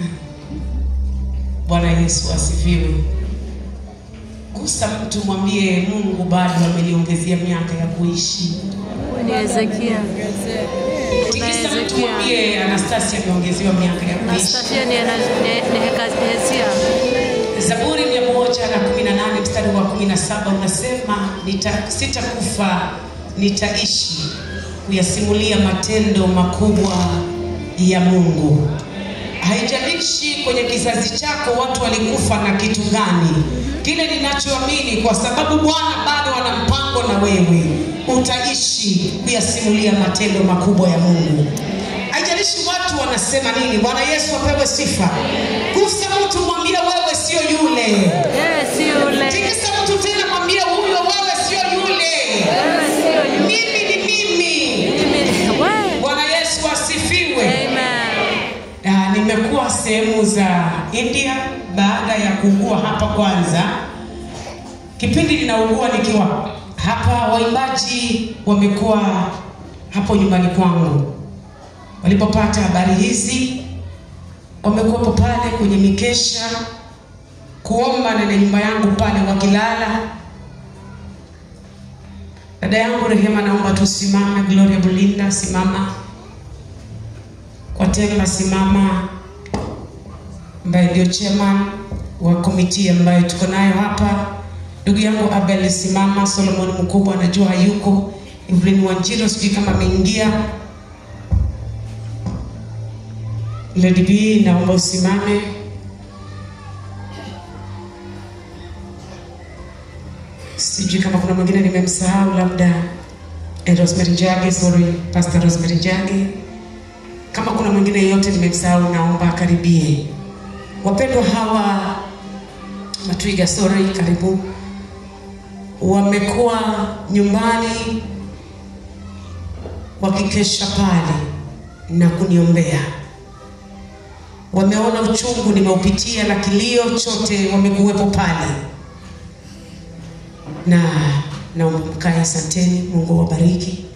Bwana Yesu asifiwe. Gusa mtu mwambie Mungu bado ameniongezea miaka ya kuishi. Ni Hezekia. Tikisa mtu mwambie Anastasia ameongezewa miaka ya kuishi. Anastasia ni ana- ni- ni Heka- Hezekia. Zaburi mia moja na kumi na nane mstari wa kumi na saba unasema nita, sitakufa nitaishi kuyasimulia matendo makubwa ya Mungu. Haijalishi kwenye kizazi chako watu walikufa na kitu gani, kile ninachoamini, kwa sababu Bwana bado ana mpango na wewe, utaishi kuyasimulia matendo makubwa ya Mungu. Haijalishi watu wanasema nini. Bwana Yesu apewe sifa. Gusa mtu mwambie wewe sio yule. Yeye si yule. Tikisa mtu tena mwambie huyo wewe sio yule. Wewe sio yule. Mimi ni mimi. Mimi- wewe. Bwana Yesu asifiwe. Amen. Na nimekuwa sehemu za India baada ya kuugua hapa kwanza. Kipindi ninaugua nikiwa hapa, waimbaji wamekuwa hapo nyumbani kwangu. Walipopata habari hizi, wamekuwepo pale kwenye mikesha kuomba na nyumba yangu pale wakilala. Dada yangu Rehema, naomba tusimame. Gloria Bulinda, simama kwa Temba simama, ambaye ndio chairman wa komiti ambayo tuko nayo hapa. Ndugu yangu Abel simama. Solomon mkubwa anajua hayuko. Evelyn Wanjiro sijui kama ameingia. Lady B naomba usimame. Sijui kama kuna mwingine nimemsahau, labda eh, Rosemary Njage, sorry, Pastor Rosemary Njage kama kuna mwingine yeyote nimemsahau, naomba akaribie. Wapendwa hawa Matwiga, sorry, karibu, wamekuwa nyumbani wakikesha pale na kuniombea. Wameona uchungu nimeupitia na kilio chote, wamekuwepo pale, na naomba mkae. Asanteni, Mungu awabariki.